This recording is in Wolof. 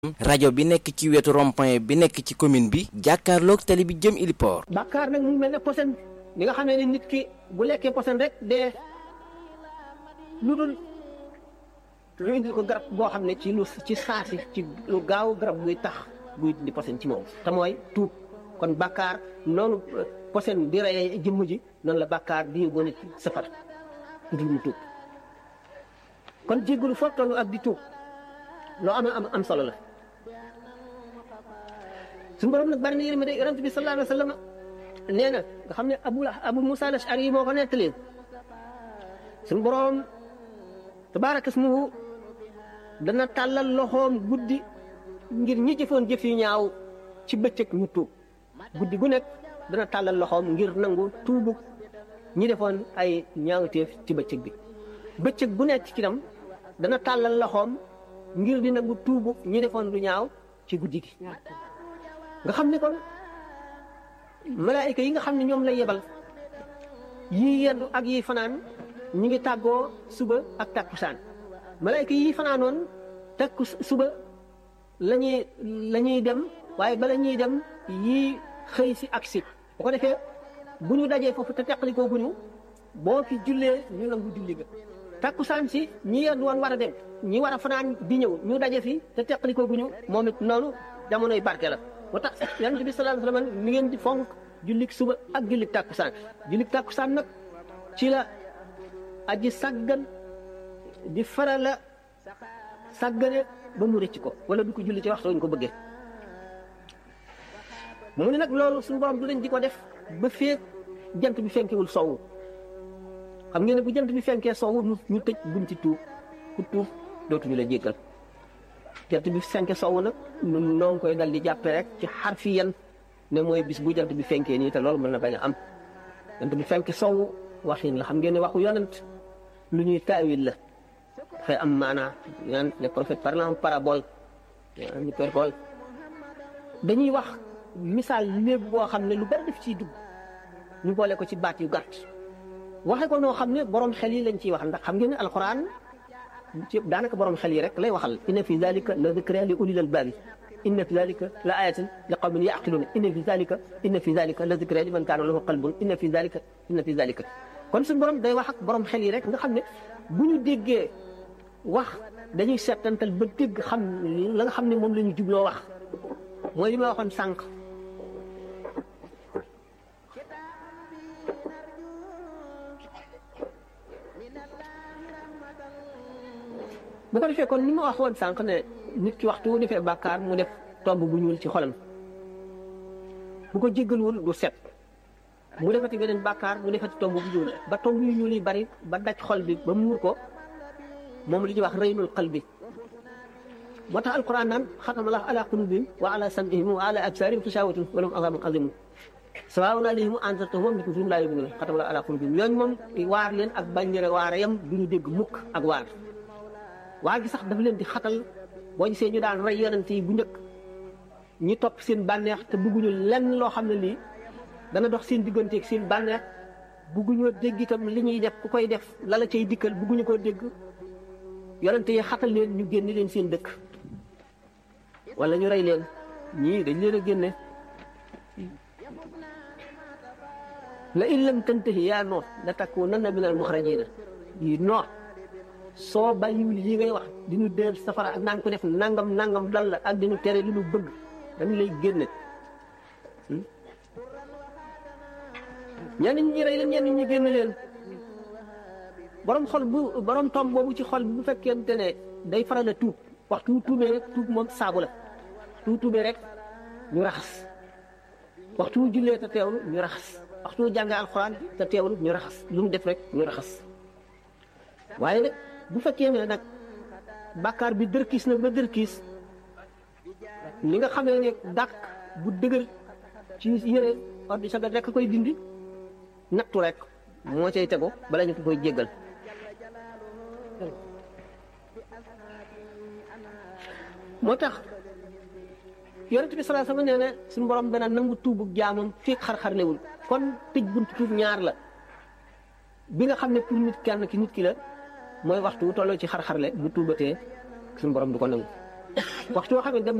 rajo bi nekk ci wetu rond-point bi nekk ci commune bi jàkkaarloog tali bi jëm Iliport. bàkkaar nag mu mel ne posen li nga xam ne nit ki bu lekkee posen rek dee lu dul lu indil ko garab boo xam ne ci lu ci saasi ci lu gaaw garab buy tax buy di posen ci moom te mooy tuub kon bàkkaar noonu posen di reyee jëmm ji noonu la bàkkaar di yóbbu nit safara dul mu tuub kon jéggalu foofu tollu ak di tuub loo am am am solo la suñu borom nag bari na yërmande yonent bi sallallahu alayhi wa sallam nee na nga xam ne abu abu musa al ashari yi moo ko nettali suñu borom tabaaraka ismuhu dana tàllal loxoom guddi ngir ñi jëfoon jëf yu ñaaw ci bëccëg ñu tuub guddi gu nekk dana tàllal loxoom ngir nangu tuubu ñi defoon ay ñaawteef ci bëccëg bi bëccëg bu nekk ci tam dana tàllal loxoom ngir di nangu tuubu ñi defoon lu ñaaw ci guddi gi nga xam ne kon malaayika yi nga xam ne ñoom lay yebal yii yendu ak yii fanaan ñi ngi tàggoo suba ak takkusaan malaayika yii fanaanoon takku suba la ñuy la ñuy dem waaye bala ñuy dem yii xëy si ak si bu ko defee bu ñu dajee foofu te teqalikoo bu ñu boo fi jullee ñu nangu julli ga takkusaan si ñi yendu woon war a dem ñi war a fanaan di ñëw ñu daje fi te teqalikoo bu ñu moom it noonu jamonoy barke la moo tax yonent bi sallallahu alayhi wasallam ni ngeen di fonk jullik suba ak jullik tàkkusaan jullik tàkkusaan nag ci la aji sàggan di farala sàggane ba mu rëcc ko wala du ko julli ci waxtu ñu ko bëggee mu ne nag loolu suñu borom du leen di ko def ba feek jant bi fenkewul sowwu xam ngeen ne bu jant bi fenkee sowwu ñu tëj bunti tuub ku tuub dootuñu la jéggal jant bi fenke sowwu nag ñun noo ngi koy dal di jàppee rek ci xarfi yan ne mooy bis bu jant bi fenkee nii te loolu mën na bañ a am jant bi fenke sowwu waxin la xam ngeen ne waxu yonent lu ñuy taawil la dafay am maanaa yan les prophètes parlant en parabole en hyperbole dañuy wax misaal léeb boo xam ne lu bari def ciy dugg ñu boole ko ci baat yu gàtt waxe ko noo xam ne borom xel yi lañ ciy wax ndax xam ngeen ne alxuraan ci daanaka borom xel yi rek lay waxal inna fi dalika la dikra li ulil albabi inna fi dalika la ayatin li qawmin yaqiluna inna fi dalika inna fi dalika la dikra li man kaana lahu qalbun inna fi dalika inna fi dalika kon suñu borom day wax ak borom xel yi rek nga xam ne bu ñu déggee wax dañuy seetantal ba dégg xam la nga xam ne moom la ñu jubloo wax mooy li ma waxoon sànq bu ko defee kon ni ma wax woon sànq ne nit ki waxtu defee bàkkaar mu def tomb bu ñuul ci xolam bu ko jéggalwul du set mu defati beneen bàkkaar mu defati tomb bu ñuul ba tomb yu ñuul yi bari ba daj xol bi ba muur ko moom li ñuy wax reynul xal bi moo tax alquran naan xatamallahu ala qulubihim wa ala sam'ihim wa ala absarihim xishawatun wa lahum azabun azimun sawaa'un alayhim anzartahum am lam tunzirhum laa yu'minuun xatamallahu ala qulubihim ñooñu moom waar leen ak bañ leen waare yam du ñu dégg mukk ak waar waa gi sax dafa leen di xatal boo gisee ñu daan rey yonent yi bu njëkk ñi topp seen bànneex te bugguñu lenn loo xam ne lii dana dox seen digganteeg seen bànneex bugguñoo dégg itam li ñuy def ku koy def lala cay dikkal bugguñu koo dégg yonent yi xatal leen ñu génne leen seen dëkk wala ñu rey leen ñii dañ leen a génne la in lam tantahi yaa Nuux la takuunanna minal muxrajiina yi Nuux soo bàyyiwul lii ngay wax di ñu dee safara ak naan ko def nangam nangam dal la ak di ñu tere li ñu bëgg dañu lay génne ñenn ñi rey leen ñenn ñi génne leen borom xol bu borom tom boobu ci xol bu fekkente ne day faral a tuub waxtu wu tuubee rek tuub moom saabu la waxtu wu tuubee rek ñu raxas waxtu wu jullee te teewlu ñu raxas waxtu wu jàngee alxuraan te teewlu ñu raxas lu mu def rek ñu raxas waaye nag bu fekkee ne nag bàkkaar bi dërkiis na ba dërkiis li nga xamee ne dàq bu dëgër ci yére ordi sagat rek koy dindi nattu rek moo cay tegu bala ñu ko koy jéggal moo tax yonent bi sallallahu alayhi wasallam nee na suñu borom dana nangu tuubu jaamam fii xar-xarlewul kon tëj buntu tuub ñaar la bi nga xam ne pour nit kenn ki nit ki la mooy waxtu wu tolloo ci xar-xarle bu tuubatee suñu borom du ko nangu waxtu woo xam ne dem